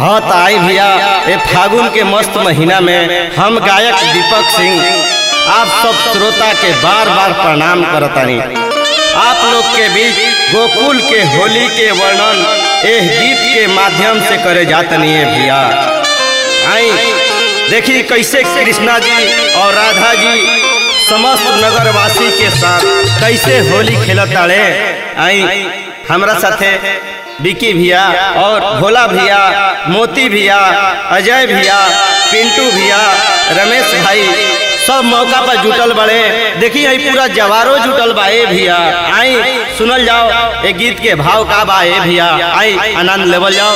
हाँ तो आई भैया ये फागुन के मस्त महीना में हम गायक दीपक सिंह आप सब श्रोता के बार बार प्रणाम करतानी आप लोग के बीच गोकुल के होली के वर्णन एह गीत के माध्यम से करे जातनी है भैया आई देखी कैसे कृष्णा जी और राधा जी समस्त नगरवासी के साथ कैसे होली खेलत ताड़े आई हमरा साथे विकी भैया और भोला भैया मोती भैया अजय भैया पिंटू भैया रमेश भाई सब मौका पर जुटल बड़े देखी आई पूरा जवारो जुटल बा ए भैया आई सुनल जाओ ए गीत के भाव का बा ए भैया आई आनंद लेवल जाओ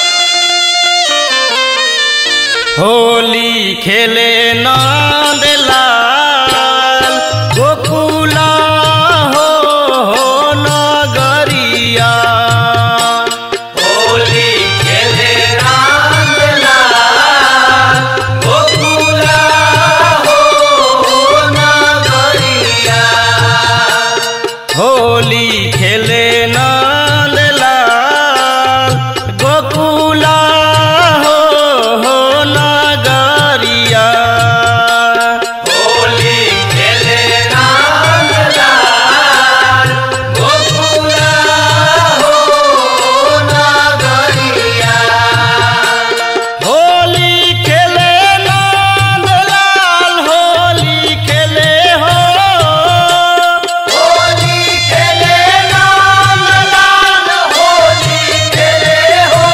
होली खेले नंद लाल गोकुला हो हो नगरिया होली खेले राम लाल गोकुला हो नगरिया होली खेले नंद लाल गोकुला हो हो नगरिया होली खेले राम लाल गोकुला हो नगरिया होली खेले नंद लाल होली खेले हो होली खेले राम लाल होली खेले हो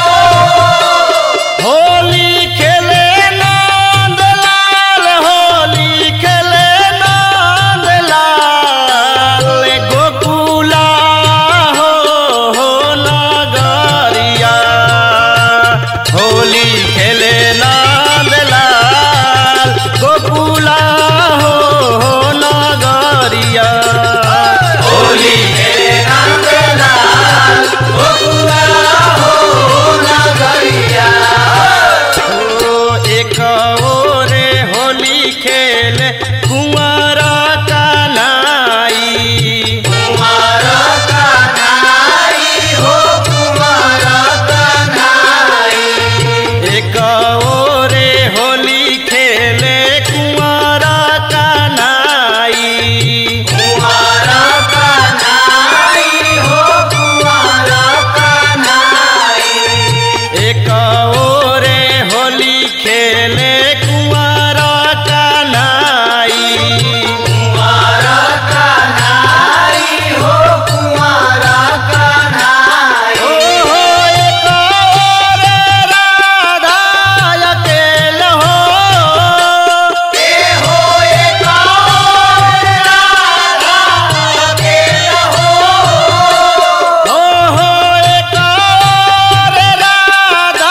होली खेले नंद लाल होली खेले नंद लाल गोकुला हो हो नगरिया होली खेले नंद लाल गोकुला हो हो नगरिया होली खेले राम लाल गोकुला हो नगरिया ओ एक ओरे होली खेल कुंवर कनाई कुमार कन्हाई हो कुमार कन्हाई एक ओरे होली खेले कुंवर कनाई कुमार कन्हाई हो कुमार कन्हाई एक ओरे होली खेले कुंवर कनाई कुमार कन्हाई हो कुमार कन्हाई ओ हो एक ओरे राधा अकेल हो के हो एक और राधा के हो ओ हो एक और राधा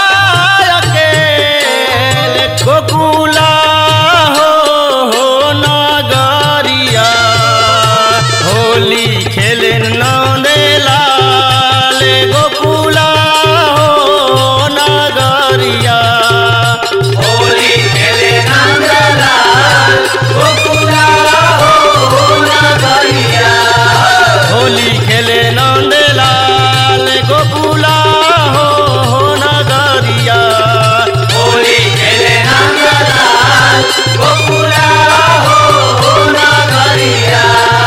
अकेल गोकुला हो हो नगरिया होली खेले नंदे लाल गोकुला हो नगरिया होली खेले नंदलाल गोकुला हो नगरिया होली खेले नंदे लाल गोकुला हो हो नगरिया होली खेले नंदलाल गोकुला हो नगरिया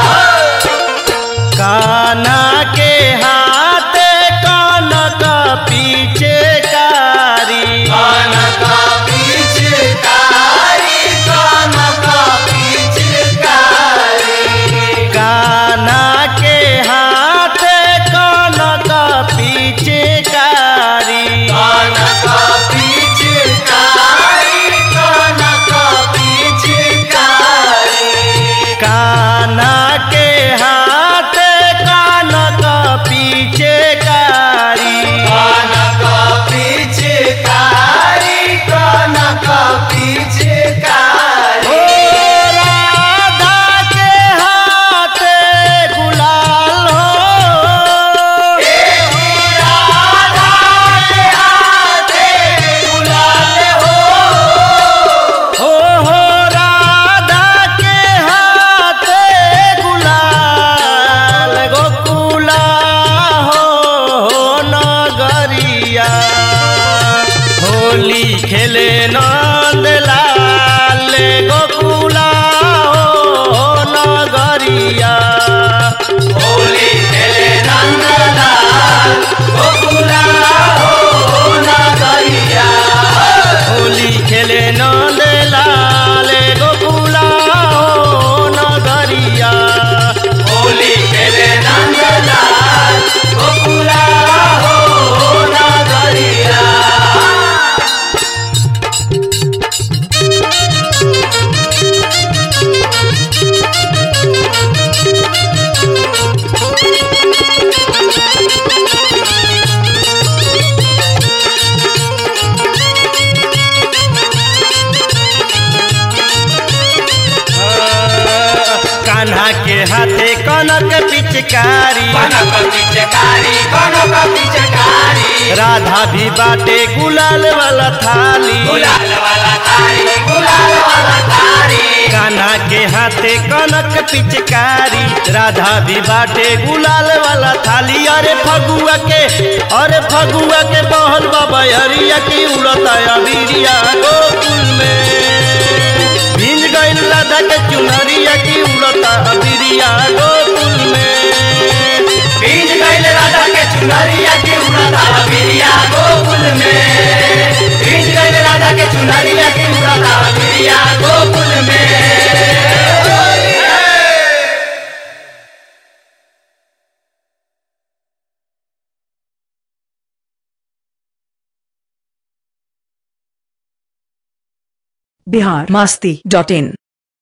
काना के हाथ कानक पीछे कारी कान का पिचकारी कान का पिचकारी काना के हाथ कानक पीछे कारी कान का पिचकारी कान का पिचकारी काना के हाथ कानक राधा भी बाटे गुलाल वाला थाली गुलाल वाला थारी गुलाल वाला थारी कान्हा के हाथे कनक पिचकारी राधा भी बाटे गुलाल वाला थाली अरे फगुआ के अरे फगुआ के बहल बाबा हरिया की उड़ता अबिरिया गोकुल में भिंज गइल राधा के चुनरिया की उड़ता अबिरिया गोकुल में बीज गैल राधा के चुनरिया की उड़ता बिरिया गोकुल में बीज गैल राधा के चुनरिया की उड़ता बिरिया गोकुल में बिहार मास्ती डॉट इन